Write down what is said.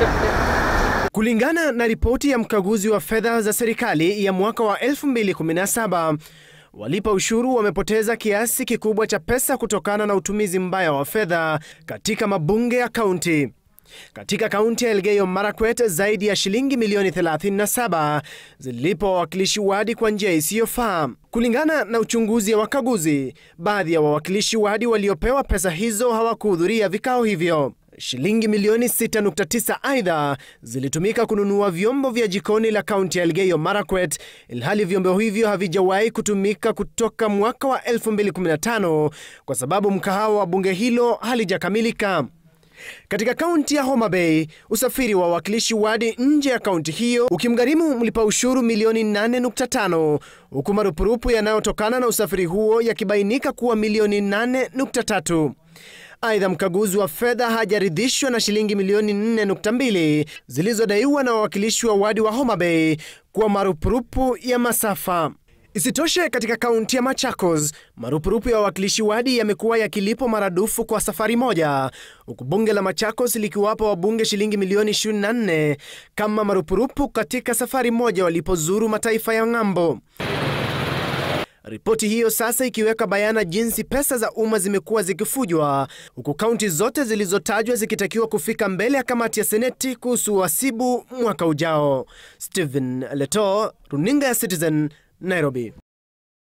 Kulingana na ripoti ya mkaguzi wa fedha za serikali ya mwaka wa 2017, walipa ushuru wamepoteza kiasi kikubwa cha pesa kutokana na utumizi mbaya wa fedha katika mabunge ya kaunti. Katika kaunti ya Elgeyo Marakwet, zaidi ya shilingi milioni 37 zilipo wawakilishi wadi kwa njia isiyofaa. Kulingana na uchunguzi wa wakaguzi, baadhi ya wawakilishi wadi waliopewa pesa hizo hawakuhudhuria vikao hivyo. Shilingi milioni 6.9 aidha zilitumika kununua vyombo vya jikoni la kaunti ya Elgeyo Marakwet, ilhali vyombo hivyo havijawahi kutumika kutoka mwaka wa 2015 kwa sababu mkahawa wa bunge hilo halijakamilika. Katika kaunti ya Homa Bay, usafiri wa wawakilishi wadi nje ya kaunti hiyo ukimgharimu mlipa ushuru milioni 8.5 huku marupurupu yanayotokana na usafiri huo yakibainika kuwa milioni 8.3. Aidha, mkaguzi wa fedha hajaridhishwa na shilingi milioni 4.2 zilizodaiwa na wawakilishi wa wadi wa Homa Bay kwa marupurupu ya masafa. Isitoshe, katika kaunti ya Machakos, marupurupu ya wawakilishi wadi yamekuwa yakilipwa maradufu kwa safari moja, huku bunge la Machakos likiwapa wabunge shilingi milioni 24 kama marupurupu katika safari moja walipozuru mataifa ya ng'ambo. Ripoti hiyo sasa ikiweka bayana jinsi pesa za umma zimekuwa zikifujwa, huku kaunti zote zilizotajwa zikitakiwa kufika mbele ya kamati ya seneti kuhusu uhasibu mwaka ujao. Stephen Leto, runinga ya Citizen, Nairobi.